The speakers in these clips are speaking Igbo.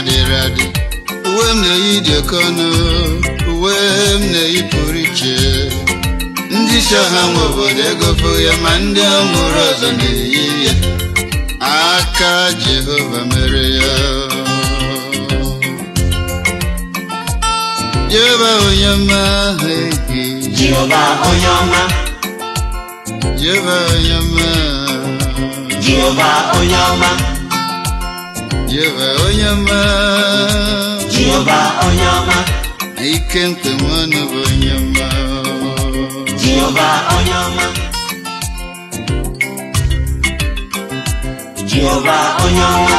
dịrị adị uwe m na-eyi dị oke ọnụ uwe m na-eyi pụrụ iche ndị isi ọha nwe obodo egofo ya ma ndị ọmụrụ ọzọ na-eyi ya aka Jehova mere ya Jehova onye ọma ehi Jehova onye ọma Jehova onye ọma Jehova onye ọma Jehova onye ọma Jehova onye ọma ike mkpemọnụ bụ onye ọma Jehova onye ọma Jehova onye ọma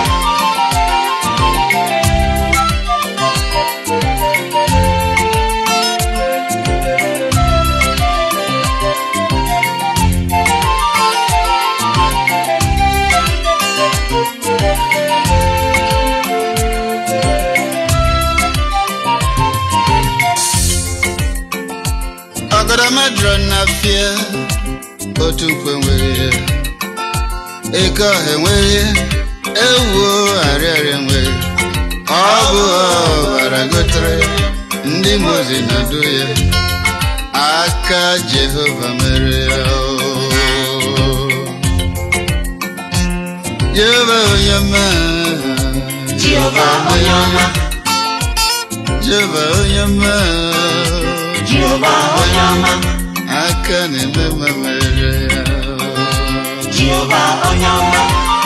ọgọdọmadụrụ na fie otu nkwe nwere ya eke ọha enweghị ewuo arịarịa nwere ọ bụ ọbara gotere ndị mozi na-adụ ya aka Jehova mere ya Jehova onye ọma Jehova onye ọma Jehova onye ọma Jehova onye ọma aka na-eme mma mere ya Jehova onye ọma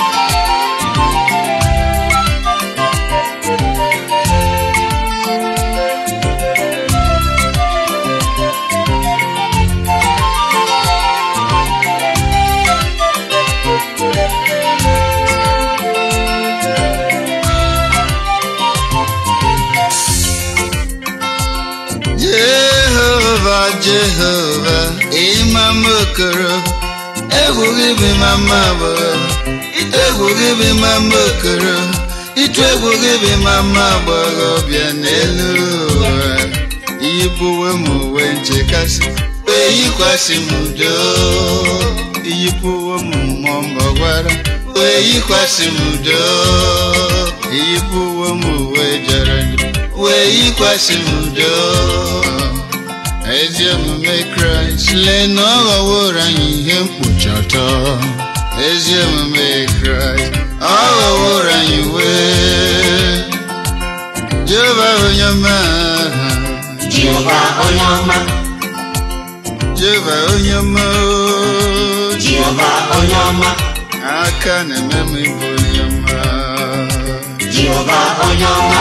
Jehova Jehova ịma mma okoro egwu gị bụ ịma mma agbọghọ egwu gị bụ ịma mma okoro ịtụ egwu gị bụ ịma mma agbọghọ bịa n'elu ụwa iyipụwe m uwe nchekasị wee yikwasị m udo iyipụwe m mmụọ mbọgwara wee yikwasị m udo iyipụwe m uwe jọrọ njọ wee yikwasị m udo ezi omume kraịst lee na ọ ghọworo anyị ihe mkpuchi ọtọ ezi omume kraịst ọ ghọworo anyị wee jehova onye ọma Jehova onye ọma jehova onye ọma o, Jehova onye ọma aka na-eme m ịbụ onye ọma Jehova onye ọma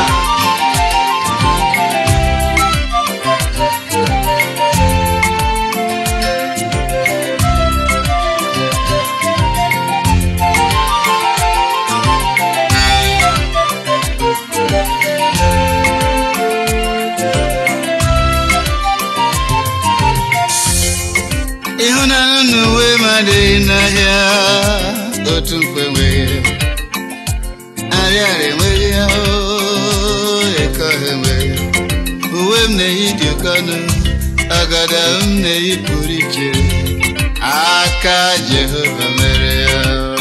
ịhụnanya na uwe m adịghị n'ahịa otu mkpe nwere arịara enweghị ya oo, eke ọha enweghị uwe m na-eyi dị oke ọnụ agada m na-eyi pụrụ iche aka Jehova mere ya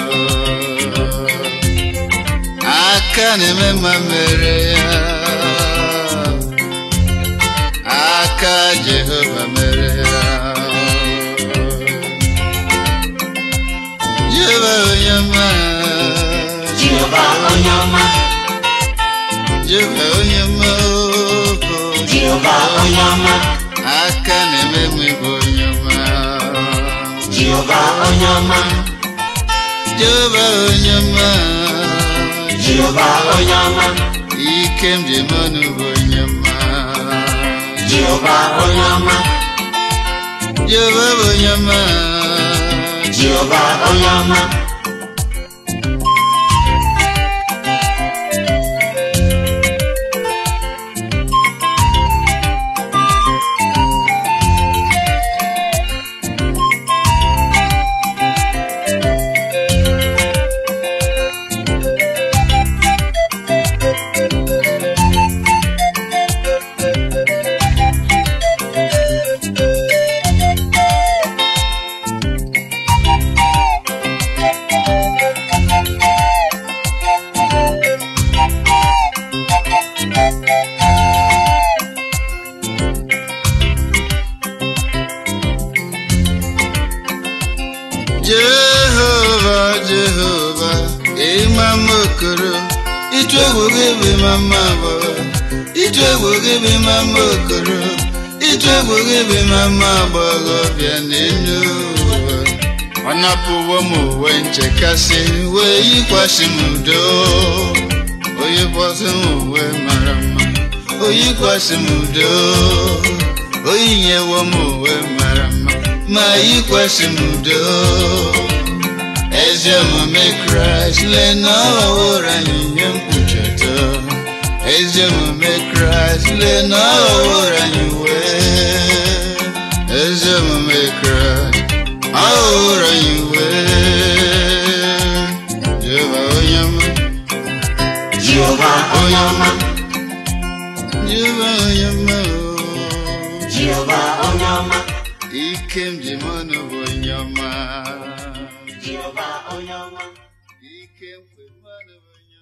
aka na-eme mma mere ya aka Jehova mere ya Jehova onye ọma Jehova onye ọma Jehova onye ọma oo. Jehova onye ọma aka na-eme m ịbụ onye ọma Jehova onye ọma Jehova onye ọma Jehova onye ọma ike m ji eme ọnụ bụ onye ọma Jehova onye ọma Jehova bụ onye ọma Jehova onye ọma okoro ịtụ egwu gị bụ mama agbọghọ ịtụ egwu gị bụ mama okoro ịtụ egwu gị bụ mama agbọghọbịa n'elu ụwa ọ napụwo m uwe nchekasị wee yikwasị m udo oyikwasị m uwe mara mma oyikwasị m udo oyinyewo m uwe mara mma ma yikwasị m udo ezi omume kraịst lee na ọ ghọworo anyị ihe mkpuchite ezi omume kraịst lee na ọ ghọworo anyị wee ezi omume kraịst ọ ghọworo anyị wee jehova onye ọma Jehova onye ọma jehova onye ọma o. Jehova onye ọma ike m ji mọnụ bụ onye ọma Jehova onye ọma ike m kwe mmanụ bụ onye